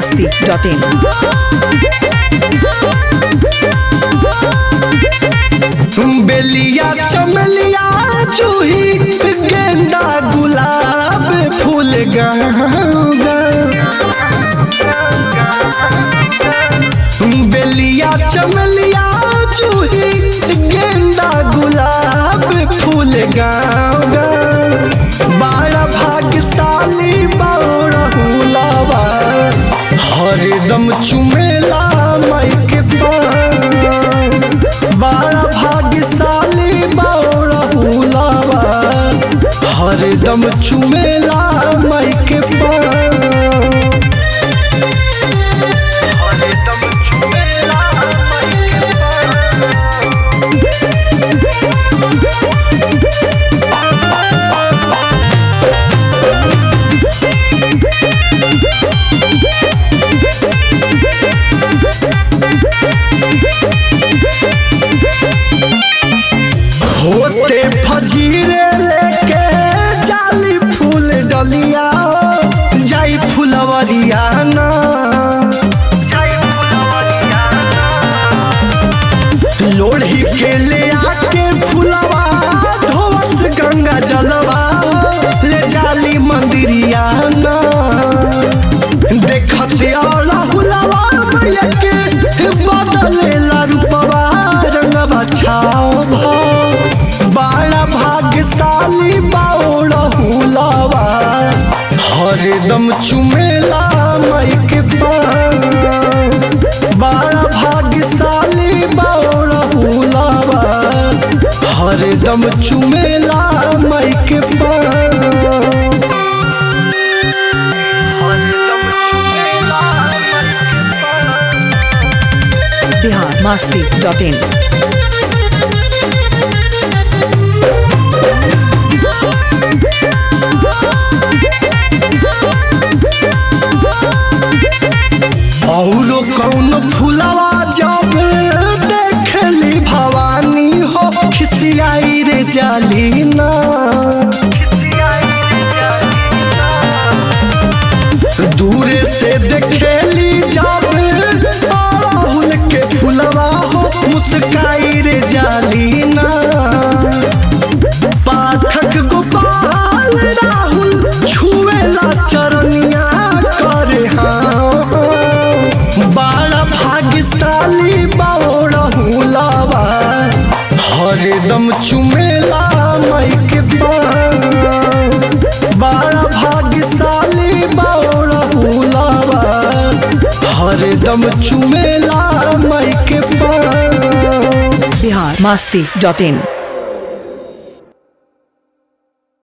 masti.in. बेलिया चमेलिया जूही गेंदा गुलाब फूल गंगा बेलिया चमेलिया जूही गेंदा गुलाब फूल गंगा बाड़ा भाग्यशाली बौरहुलावा हरदम चुमेला माई के पान बड़ा भाग्यशाली बौरहुलावा हरदम चुमेला माई के पान हरदम चुमेला माई के पान होते फजीरे लेके जाली फूल डलिया जाई फुलवरिया ना लोढ़ी के ले आके फुलवा धोवत गंगा जलवा ले जाली मंदिरिया ना देखते और हुलवा मैया के बदले रूपवा रंगवा छाओ बड़ा भाग्यशाली बाउल हुलवा हरदम चुमेला मई के पान बड़ा भाग्यशाली बाउल हुलवा हरदम चुमेला मई के पान हरदम चुमेला मई के पान Bihar masti.in. औरो कौन फुलवा जब देखली भवानी हो खिसियाई रे जाली ना दूरे से देखेली जब अड़हुल के फुलवा हो मुस्काई रे जाली ना पाठक गोपाल राहुल छुएला चरनिया करे हाँ बड़ा भाग्यशाली बाबा हरदम चुमेला मई के पान बड़ा भाग्यशाली बाबा हरदम चुमेला मई के पान Bihar masti.in.